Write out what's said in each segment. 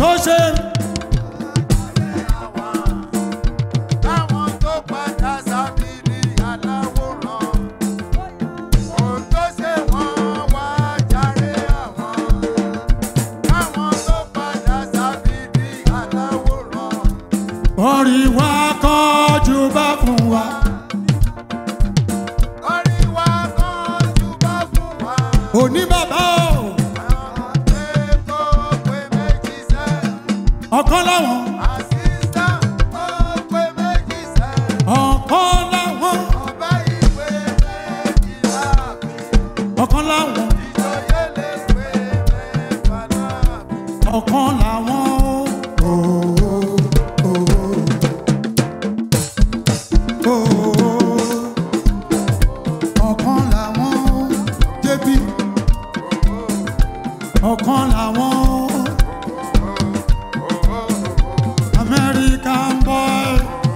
tó ṣe Táwọn tó padà sábìrì aláwòrán. Ohun tó ṣe wọ́n wá jàre àwọn. Táwọn tó padà sábìrì aláwòrán. orí wa kọjú bá fún wa Orí wa kan júbà fún wa. òní bàbá o Pé kó pé méjì sẹ́. ọ̀kan láwọn Assistant kó pé méjì sẹ́. ọ̀kan láwọn Ọba ìwé méjìlá mi. ọ̀kan láwọn Ìjòyè lè pé mẹ́fà láàbì. ọ̀kan láwọn o. o, o, o. ọ̀kan láwọn débi ọ̀kan láwọn American boy.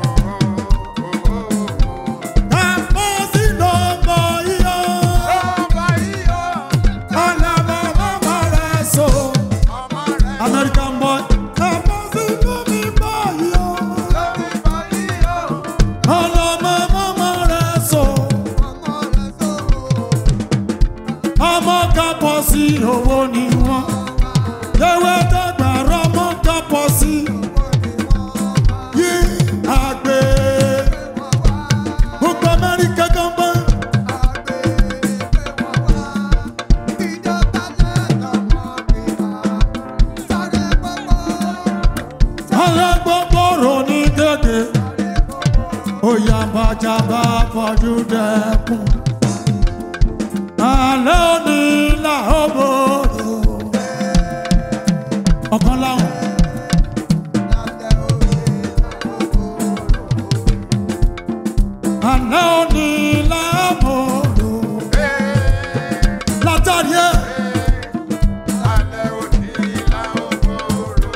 Kàpọ̀ sínú ọmọ iyọ̀, Ọba iyọ̀ ọ̀làmọ̀ ọmọ rẹ̀ so. ọmọ rẹ̀ American boy. Kàpọ̀ sínú mi bọ̀ iyọ̀, lórí bọ̀ iyọ̀. ọ̀làmọ̀ ọmọ rẹ̀ so. Ọmọ rẹ̀ sọ̀rọ̀. Ọmọ kàpọ̀ sí owó ni wọ́n. Ewé dàgbà rọ́mọ kàpọ̀ sí. Yí àgbẹ̀. Gbogbo Amẹ́ríkà kan bá. alágbọ́gbọ́rò ní gègé òyà bàjàbà fọjú dẹkùn alẹ́ òní làóbòrò ọ̀kan láwọn alẹ́ òní làóbòrò látàrí ẹ̀ Alẹ́ òní la ó gbòòrò.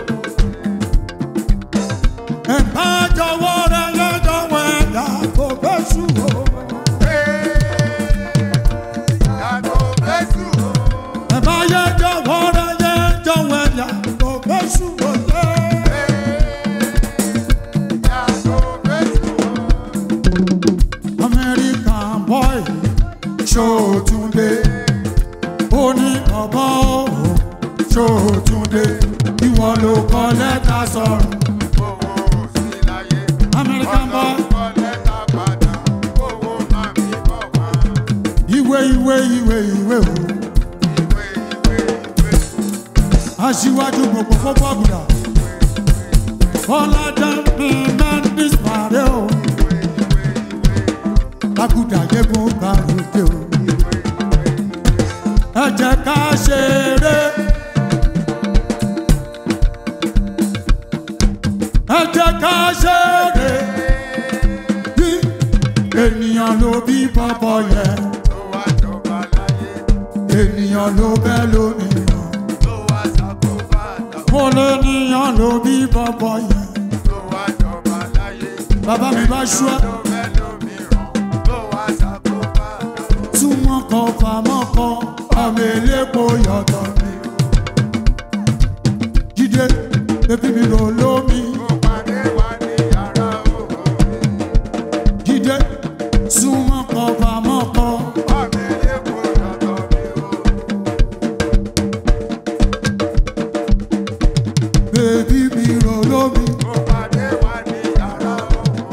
ẹ̀ka jọ̀wọ́ rẹ̀ lọ́jọ́ ẹ̀dá kò fẹ́ sùn o. Yàgò fẹ́sù o. ẹ̀bá yẹ jọ̀wọ́ rẹ̀ yẹ jọ̀wọ́ ẹ̀dá kò fẹ́ sùn o. Yàgò fẹ́sù o. American boy Ṣòtúndé oníkọ̀bọ̀ Ṣòtúndé ìwọ ló kọ lẹ́tà sọ̀rọ̀ Owó sí láyé. American boy Ọlọ́kọ̀ lẹ́tà padà. Owó máa mi bọ̀ wá. ìwé ìwé ìwé ìwé o Ìwé ìwé ìwé. aṣíwájú gbogbo fọ́fọ́ àgùdà Ọládàpé Mandis Màrẹ́ o àgùdà yẹ́gun gbàrúdé o ẹ jẹ́ ká ṣeré. ẹ jẹ́ ká ṣeré. bí ènìyàn ló bí bọ́bọ́ yẹn Tó wá jọba láyé. ènìyàn ló bẹ́ lómìíràn. Tó wá ṣàkóbá àtàwọn. mo lé níyàn ló bí bọ́bọ́ yẹn. Tó wá jọba láyé. bàbá mi bá ṣú ẹ Ló fẹ́ lómìíràn. Tó wá ṣàkóbá àtàwọn. tí wọ́n kọ fàmọ́ kọ ọmọ elépo yọ̀tọ̀ mi. jíde bébí mi lò lómi. Ó pàdé wa ní yàrá òwò. jíde súnmọ́ kọ fàmọ́ kọ. Ọmọ elépo yọ̀tọ̀ mi o. bébí mi lò lómi. Ó pàdé wa ní yàrá òwò.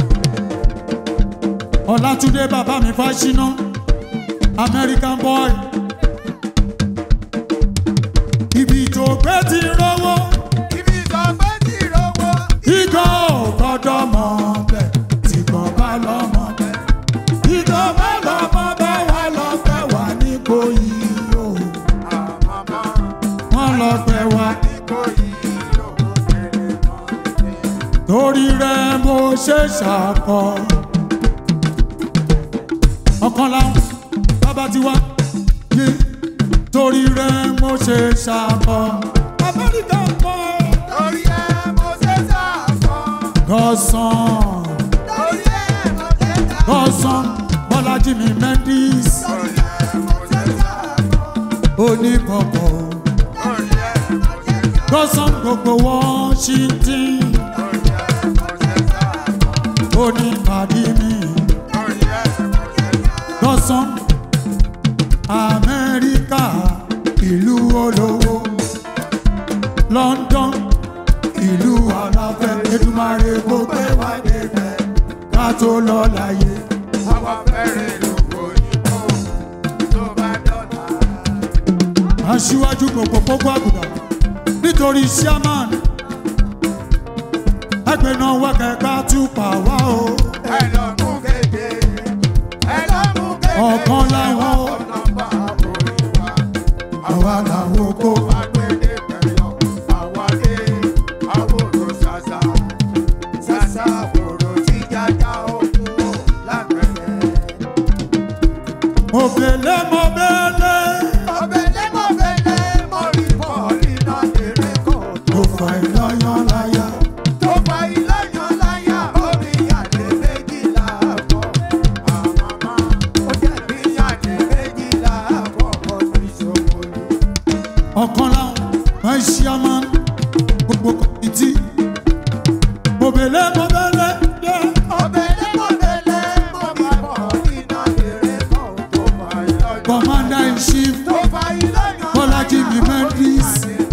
Ọlátúndé bàbá mi fásiná American boy. Ibi tó gbé ti rówó, Ibi ìsọ̀gbẹ́ ti rówó. ìgò ò gbọ́dọ̀ mọ̀ bẹ́ẹ̀ tí kò bá lọ mọ̀ bẹ́ẹ̀. Ìgò bá lọ mọ̀ bẹ́ẹ̀ wá lọ fẹ́ wà ní Ìkòyí o. Àmàmà Wọ́n lọ fẹ́ wá ní kò yí lówó kéré mọ́ ní. torí rẹ̀ mo ṣe ṣàkọ. Ọ̀kan láwọn bàbá ti wá yé torí rẹ̀ mo ṣe ṣàkọ. American boy. Torí ẹ mo ṣe sàfọ́. Gọ́sán, Torí ẹ mo ṣe sàfọ́. Gọ́sán, Bọ́lájí mi Mendes, Torí ẹ mo ṣe sàfọ́. onípọ̀pọ̀, Torí ẹ mo ṣe sàfọ́. Gọ́sán gbogbo Washington. Ó ní pàdé mi. Gọ́sán Amẹ́ríkà ìlú olówó. London ìlú aláfẹ́. Èdùmàrè kò gbé wá débẹ̀ ká tó lọ láyé. Aṣíwájú gbogbo gbogbo àgùdà nítorí Sherman. Ẹgbẹ́ náà wá kẹ́kẹ́ túpà wá o. Ọ̀kan láwọn àwa làwọn oko. Òbèlè mọ̀bèlè. Mo fà ìlọ́yàn láyà. Ọ̀kan láwọn máa ń Sherman gbogbo kọ̀mìtì. Òbèlè mọ̀bèlè. Yeah. Commander in chief Bọ́lájí mi Mendis.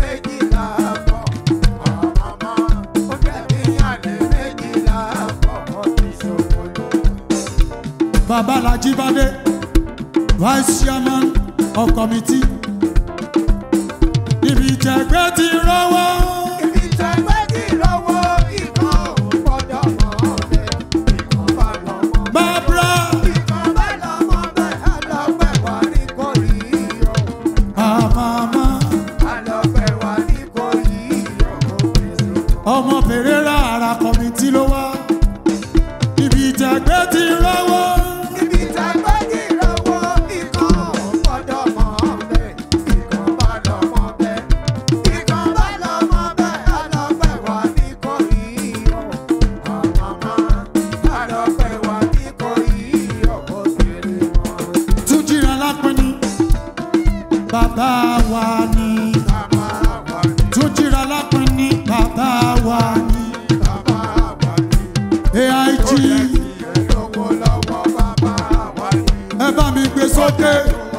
Babalaji Bade. Vice chairman of committee. Ibi ìjẹ̀gbẹ́ ti rọ́wọ́. Barbara Amama. Ọmọ Pereira ara kọ̀mìtì ló wá. Ibi ìjẹ̀gbẹ́ ti rọ́wọ́. Túnjìrà lápẹ́ni. Bàbá wa ni. Túnjìrà lápẹ́ni. Bàbá wa ni. AIG ẹ bá mi gbé sókè.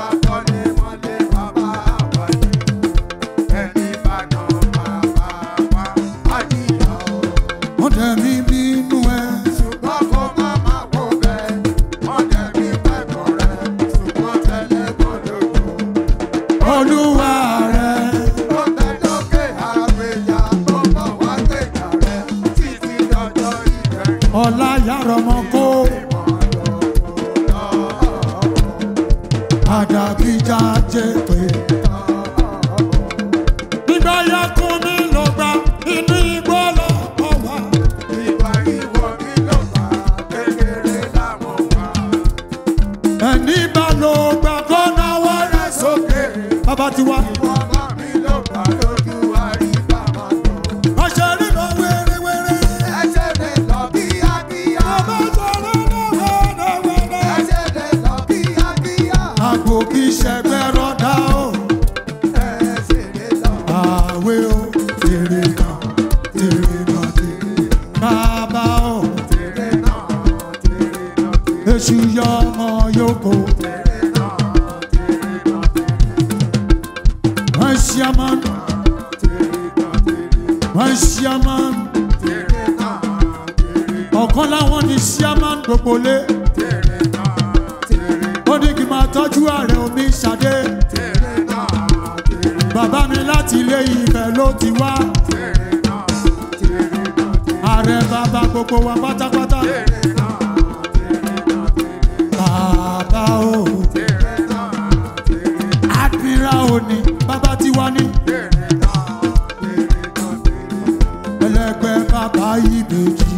Wọ́n tẹ̀ mí bínú ẹ. Olúwa rẹ̀. Ọlá yàrá ọmọ kó. Àdàbíjà jẹ́ pé. Nígbà yá kún mi ló gba inú igbó lọ ọ̀wá. Ẹni bá ló gbà kó náwó rẹ̀ sókè. Bàbá ti wá. Wọ́n ṣe rí lọ wéréwéré. Bàbá sọ̀rọ̀ náà wẹ́rẹ́wẹ́rẹ́. Àgbo kì í ṣẹgbẹ́ rọ́dá o. Àwẹ̀ o, tèrè náà, tèrè náà, tèrè. Bàbá o, èṣù yọ ọmọ yòókù. Wọ́n ṣe ọmọ, wọ́n ṣe ọmọ. Ọ̀kan láwọn ní ṣíámán gbogbo lé. Ó ní kí n máa tọ́jú ààrẹ omi ṣadé. Bàbá mi láti ilé Ifẹ̀ ló ti wá. Ààrẹ bàbá gbogbo wa pátápátá. Bàbá o, Admiral òní, bàbá ti wá ní. Ẹlẹgbẹ́ bàbá ìbejì.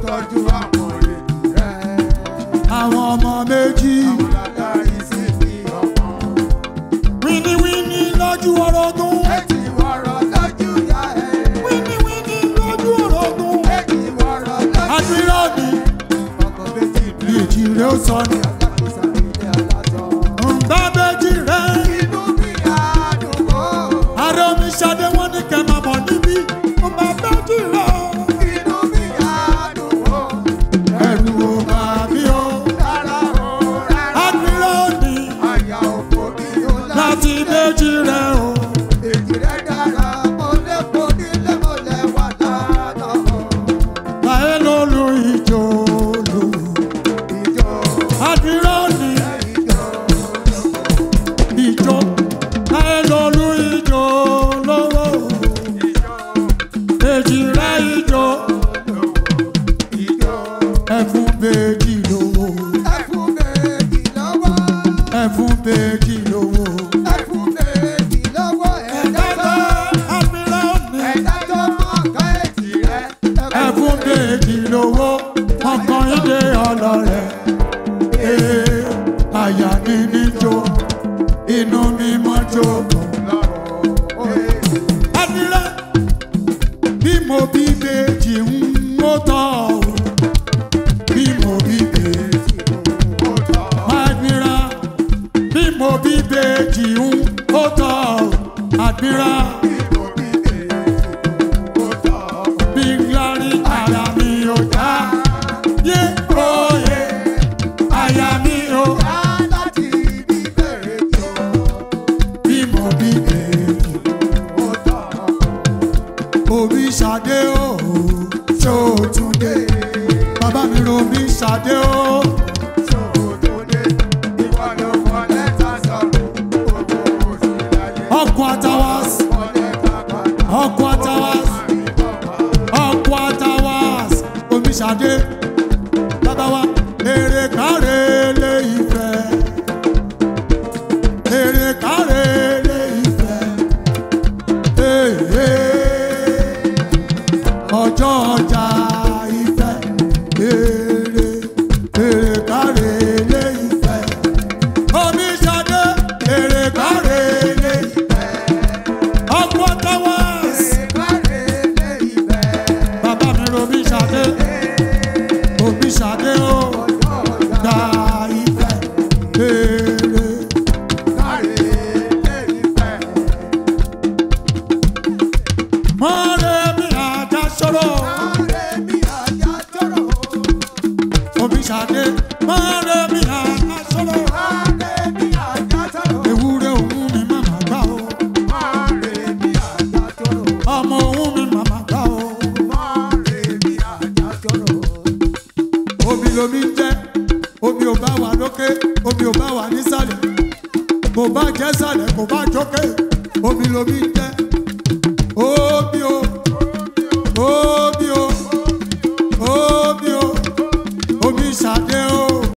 Àwọn ọmọ méjì. Wíníwíní lójú orogún. Wíníwíní lójú orogún. Admiral ni ìjì rẹ̀ ó sọ ni. Ǹgbà méjì rẹ̀. Ààrẹ omi ṣadé wọ́n ní kẹ́ máa bọ̀ ní láti méjì rẹ o. èjì rẹ̀ dára mo lè kó nílé mo lè wà lánàá. láyé lólu ìjò lò. ìjọ àdìrọ́ ni ìjọ ìjò láyé lólu ìjò lówó. èjì rẹ ìjò ìjọ ẹ̀fún méjì lówó. ẹ̀fún méjì lọ́wọ́ ẹ̀fún méjì lówó. ẹ̀fún méjì lọ́wọ́ ẹ̀dá tó àdìrọ́ ni ẹ̀dá tó mọ̀ ká èjì rẹ̀ ẹ̀fún méjì lówó. ọkàn ìdè ọlọ́rẹ̀. ee àyà mi níjó inú mi mọ́ jókòó. Adira bí mo bí bèjì ń mú tọ́ o. Bí mo bí bèjì Adira bí mo bí bèjì ń mú tọ́ o. Adira bí nglárí ara mi ò já. Yé oyè àyà mi ò. Bí mo bí bèjì òbí ṣadé o. Ṣé o tún dé? Bàbá mi ro bí ṣadé o. Ọkọ̀ àtàwàs. Ọkọ̀ àtàwàs. Ọkọ̀ àtàwàs. Omi ṣadé. Bàbá wa èrè káre lé ìfẹ́. Èrè káre lé ìfẹ́. Èè ọjọ́ ọjà ìfẹ́. Èrè èrè káre lé ìfẹ́. Omi ṣadé. Èrè káre lé ìfẹ́. Ọkọ̀ àtàwàs. Bàbá mi ro bí ṣadé. Òbí ṣadé o. Gba ìfẹ́. Èrè. Mọ́rẹ́ mi àjà sọ̀rọ̀. Òbí ṣadé. Mọ́rẹ́ mi àjà sọ̀rọ̀. Ewúrẹ́ òun mi màmá gbá o. Ọmọ òun mi màmá gbá o. Omi lomi ń jẹ́. Omi ò bá wà lókè. Omi ò bá wà nísàlẹ̀. Kò bá jẹ́ sàlẹ̀ kò bá jókè. Omi lomi ń jẹ́.